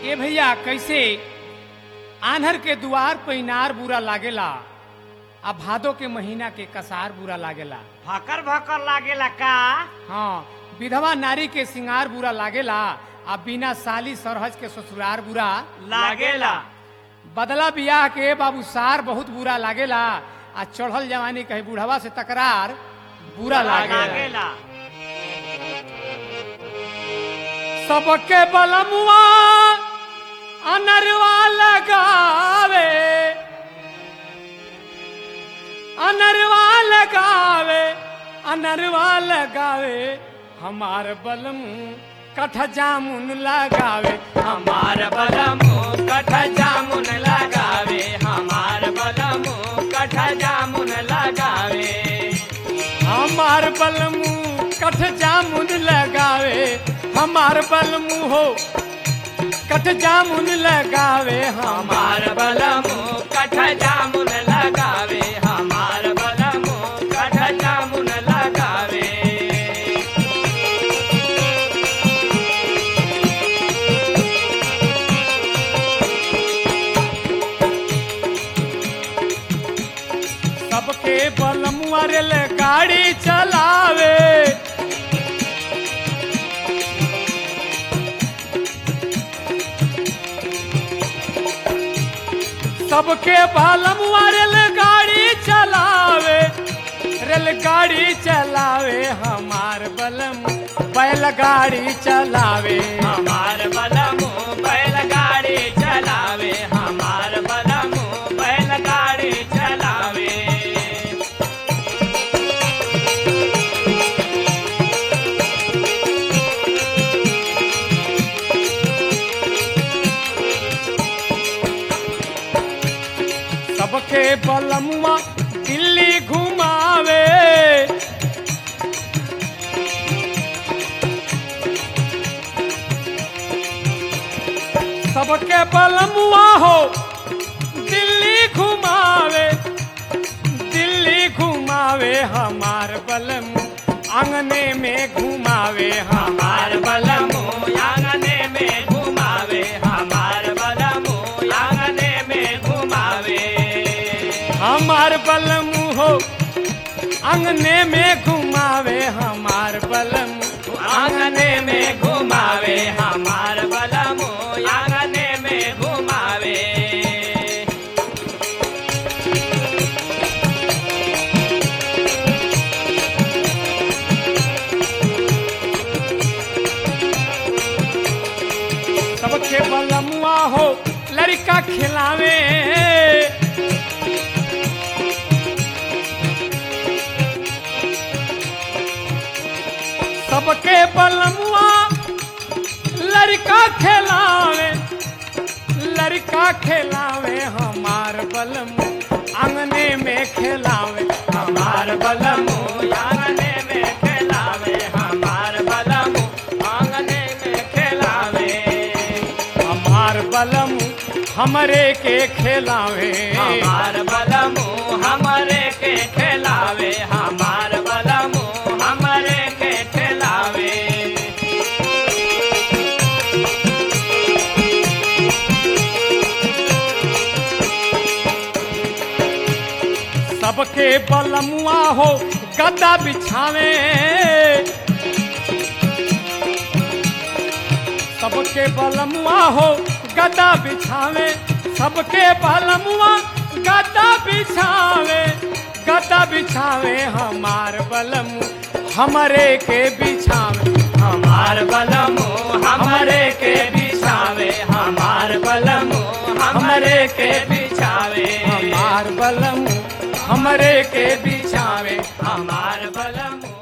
ए भैया कैसे आन्हर के दुआर पे इनार बुरा लागेला आ भादो के महीना के कसार बुरा लागेला भकर भकर लागेला का हाँ विधवा नारी के सिंगार बुरा लागेला आ बिना साली सरहज के ससुरार बुरा लागेला बदला बियाह के बाबू सार बहुत बुरा लागेला आ चढ़ल जवानी कहे बुढ़वा से तकरार बुरा लागेला लागेला सबके बलमुआ अनरवा लगावे अनरवा लगावे अनरवा लगावे हमार बलम कठ जामुन लगावे हमार बलमो कठ जामुन लगावे हमार बलमो कठ जामुन लगावे हमार बलमू कठ जामुन लगावे हमार बलमू हो कठ जामुन लगावे हमार हमार बलमो कठ जामुन लगावे हमार बलमो कठ जामुन लगावे सबके बलमुआ रेल गाड़ी चलावे सबके बलमुआ रेल गाड़ी चलावे रेलगाड़ी चलावे हमार बलम बैलगाड़ी चलावे हमार बलमो बैलगाड़ी चलावे हमार बलमो बैलगाड़ी चलावे सबके बलमुआ दिल्ली घुमावे सबके बलमुआ हो दिल्ली घुमावे दिल्ली घुमावे हमार बलम आंगने में घुमावे हमार हमार बलमो आंगने में घुमावे हमार बलमो आंगने में घुमावे हमार बलम हो अंगने में घुमावे हमार बलम आंगने में घुमावे हमार बलमो आंगने में घुमावे सबके बलमुआ हो लड़का खिलावे सबके बलमुआ लड़का खिलावे लड़का खिलावे हमार बलम आंगने में खिलावे हमार बलमो आंगने में खेलावे हमार बलमो आंगने में खेलावे हमार बलम हमरे के खिलावे हमार बलमो हमरे के खेलावे हमार बलमो हमरे के खेलावे सबके बलमुआ हो गद्दा बिछावे सबके बलमुआ हो गद्दा बिछावे सबके बलमुआ गद्दा बिछावे गद्दा बिछावे हमार बलमु हमरे के बिछावे हमार बलमो हमरे के बिछावे हमार बलमो हमरे के बिछावे हमार बलमु हमरे के बिछावे हमार बलमो